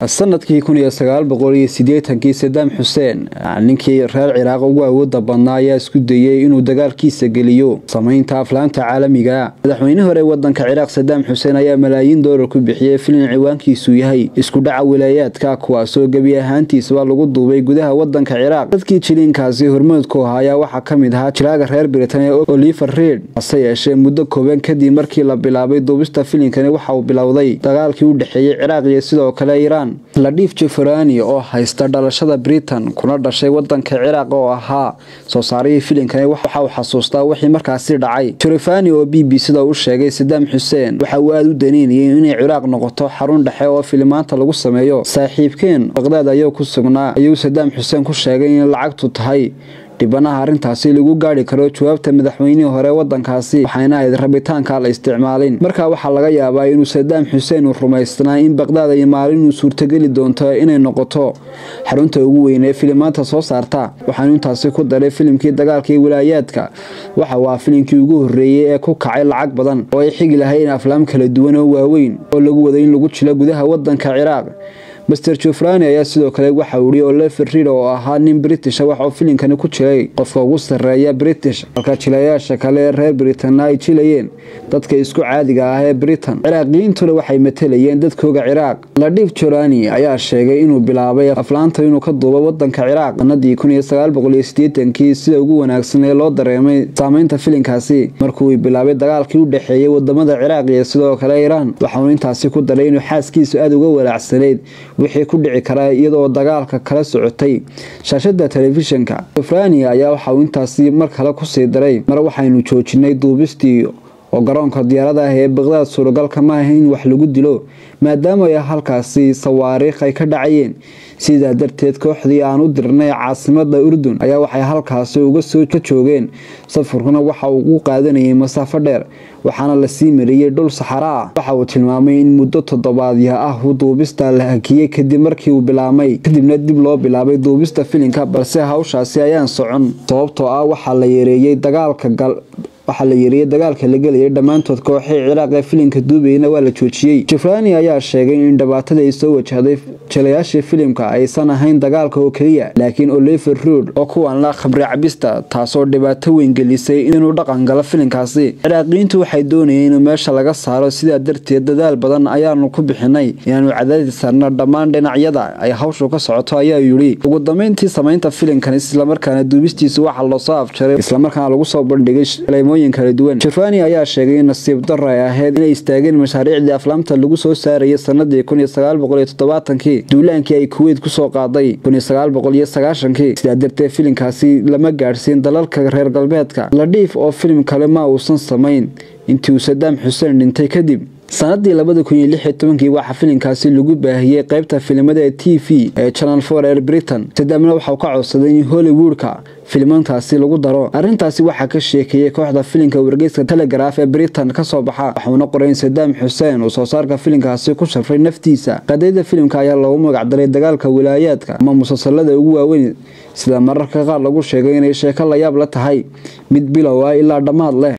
sanadkii kun iyo sagaal boqol iyo sideetankii sadaam xuseen ninkii reer ciraaq ugu awooda badnaa ayaa isku dayey inuu dagaalkiisa geliyo samaynta aflaanta caalamiga madaxweyne hore wadanka ciraaq sadaam xuseen ayaa malaayiin doolar ku bixiyey filin ciwaankiisu yahay isku dhaca wilaayaadka kuwaasoo gebi ahaantiisaba lagu duubay gudaha wadanka ciraaq dadkii jiliinkaasi hormoodku ahaa ayaa waxaa ka mid ahaa jiraaga reer britania oliver reid hase yeeshee muddo kooban kadib markii la bilaabay duubista filinkani waxa uu bilowday dagaalkii u dhexeeyey ciraaq iyo sidoo kale iiraan ladhiif jeferani oo haysta dhalashada britain kuna dhashay wadanka ciraaq oo ahaa soo saarihii filinkani waxa uu xasuustaa wixii markaasi dhacay jerefani oo b b sida u sheegay sadaam xuseen waxa uu aada u daneynayay inay ciraaq noqoto xarun dhexe oo filimaanta lagu sameeyo saaxiibkeen baqdaad ayuu ku sugnaa ayuu sadaam xuseen ku sheegay in lacagtu tahay dhibanaha arrintaasi lagu gaari karo jawaabta madaxweynihii hore wadankaasi waxayna ahayd rabitaanka la isticmaalin markaa waxaa laga yaabaa inuu sadaam xuseen uu rumaysnaa in baqdaad ay maalin uu suurtogeli doonto inay noqoto xarunta ugu weyn ee filimaanta soo saarta waxaanu intaasi ku daray filimkii dagaalkii wilaayaadka waxa uu ah filimkii ugu horreeyey ee ku kacay lacag badan oo ay xigi lahayn aflaam kala duwan oo waaweyn oo lagu waday in lagu jilo gudaha wadanka ciraaq master jofrani ayaa sidoo kale waxa uu yihi olever rid oo ahaa nin britisha waxauu filinkani ku jiray qofka ugu sarreeya british halka jilayaasha kale ee reer britanna ay jilayeen dadka isku caadiga ah ee britain ciraaqiyiintuna waxay matalayeen dadkooga ciraaq ladhiif jorani ayaa sheegay inuu bilaabay aflaanta inuu ka duubo wadanka ciraaq sanadii kun iyo sagaal boqol iyo sideetankii sida ugu wanaagsan ee loo dareemay saameynta filinkaasi markuu bilaabay dagaalkii u dhexeeyey wadamada ciraaq iyo sidoo kale iiraan waxauu intaasi ku daray inuu xaaskiisu aada uga walaacsanayd wixii ku dhici karaa iyadoo dagaalka kala socotay shaashada telefishinka jofrani ayaa waxauu intaasi mar kale kusii daray mar waxaynu joojinay duubistii oo garoonka diyaarada ah ee baqdaad suuragalka ma aha in wax lagu dilo maadaama ay halkaasi sawaariikh ay ka dhacayeen sidaa darteed kooxdii aan u dirnay caasimada urdun ayaa waxay halkaasi uga soo ka joogeen safarkuna waxa uu u qaadanayay masaafo dheer waxaana lasii mariyey dhul saxara ah waxa uu tilmaamay in muddo toddobaadya ah uu duubista la hakiyey kadib markii uu bilaabmay kadibna dib loo bilaabay duubista filinka balse hawshaasi ayaan socon sababtoo ah waxaa la yareeyey dagaalka gal waxaa la yeeriyey dagaalka la gelayay dhammaantood kooxii ciraaq ee filimka duubayna waa la joojiyey jefrani ayaa sheegay in dhibaatada ay soo wajahday jilayaashii filimka aysan ahayn dagaalka oo keliya laakiin oliver rood oo kuwan la khabri cabista taasoo dhibaato weyn gelisay inuu dhaqan galo filimkaasi ciraaqiyiintu waxay doonayeen inuu meesha laga saaro sidaa darteed dadaal badan ayaanu ku bixinay inaanu cadaadi saarno dhammaan dhinacyada ay hawshu ka socoto ayaa yidhi ugu dambeyntii samaynta filimkan islamarkaana duubistiisu waxaa loosoo afjaray islamarkaana lagu soo bandhigay kala duwan jefani ayaa sheegay in nasiib daro ay ahayd inay istaageen mashaariicdii aflaamta lagu soo saarayay sanadii kun iyo sagaal boqol iyo toddobaatankii duulaankii ay kuweyt kusoo qaaday kun iyo sagaal boqol iyo sagaashankii sidaa darteed filimkaasi lama gaadhsiin dalalka reer galbeedka ladhiif oo filim kale ma uusan samayn intii uu sadaam xuseen dhintay kadib sanadii labada kun iyo lix iyo tobankii waxaa filimkaasi lagu baahiyey qeybta filimada ee t v ee channel for air britain sadaamna waxauu ka codsaday in hollywoodka filimantaasi lagu daro arrintaasi waxaa ka sheekeeyey kooxda filimka wargeyska telegraf ee britain kasoo baxa waxuuna qoray in sadaam xuseen uu soo saarka filimkaasi ku shafray naftiisa qadiyada filimka ayaa loogu magacdaray dagaalka wilaayaadka ama musalsalada ugu waaweyn sida mararka qaar lagu sheegay inay sheeko layaab la tahay mid bilow ah ilaa dhammaad leh